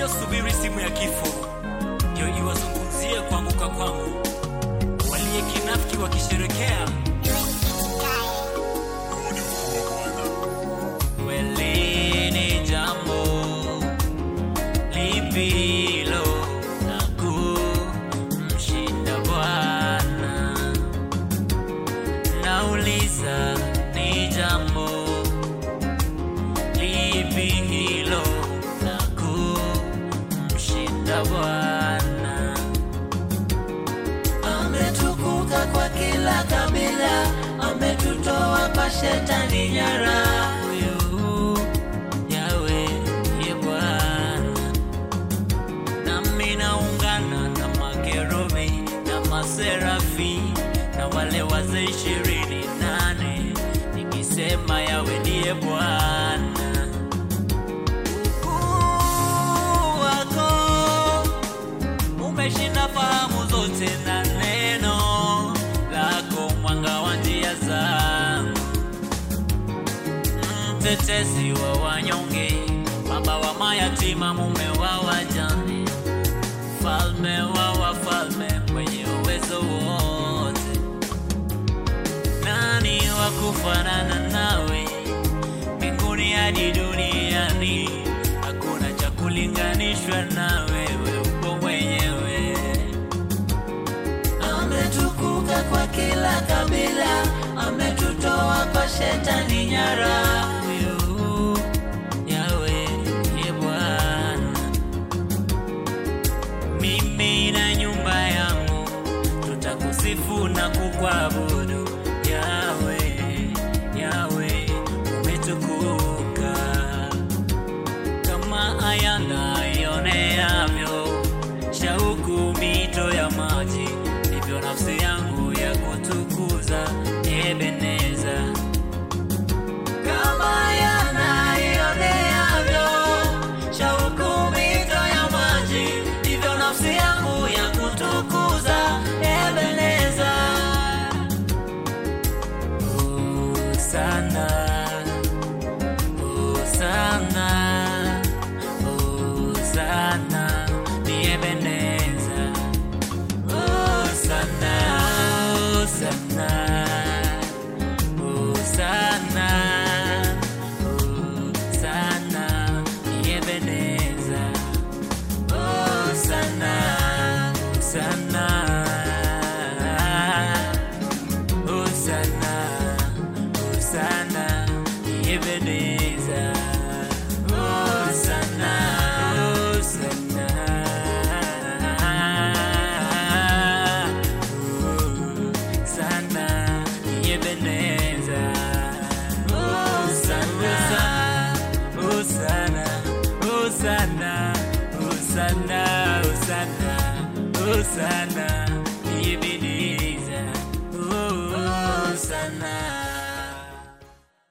waliosubiri simu ya kifo ndio iwazungumzie kuanguka kwangu, waliye kinafiki wakisherekea Kweli ni jambo lipilo na kumshinda Bwana. Nauliza, ni jambo lipi hilo la kumshinda Bwana? ametukuka kwa kila kabila, ametutoa kwa shetani nyara. Huyu Yawe ye Bwana, nami naungana na makerubi na maserafi na wale wazee ishirini nane nikisema Yawe ndiye Bwana. Ukuu wako umeshinda fahamu zote, na neno lako mwanga wa njia zangu mtetezi wa wanyonge, baba wa mayatima, mume wa wajane, mfalme wa wafalme, mwenye uwezo wote. Nani wa kufanana nawe mbinguni hadi duniani? Hakuna cha kulinganishwa na wewe, upo mwenyewe. ametukuka kwa kila kabila, ametutoa kwa shetani nyara. Huyu Yawe ye Bwana, mimi na nyumba yangu tutakusifu na kukuabudu. Yawe, Yawe umetukuka kama ayana ioneavyo shauku mito ya maji, ndivyo nafsi yangu ya kutukuza Ebeneza. kama yanaioneavyo shauku mito ya maji, ndivyo nafsi yangu ya kutukuza Ebeneza. Hosana, Hosana, Hosana, ni Ebeneza. Hosana, Hosana, Hosana, Hosana, ni Ebeneza. Hosana, Hosana. Hosanna, Hosanna, Ebenezer. Hosanna, Hosanna. Hosanna, Ebenezer. Hosanna, Hosanna, Hosanna, Hosanna, Hosanna, Hosanna.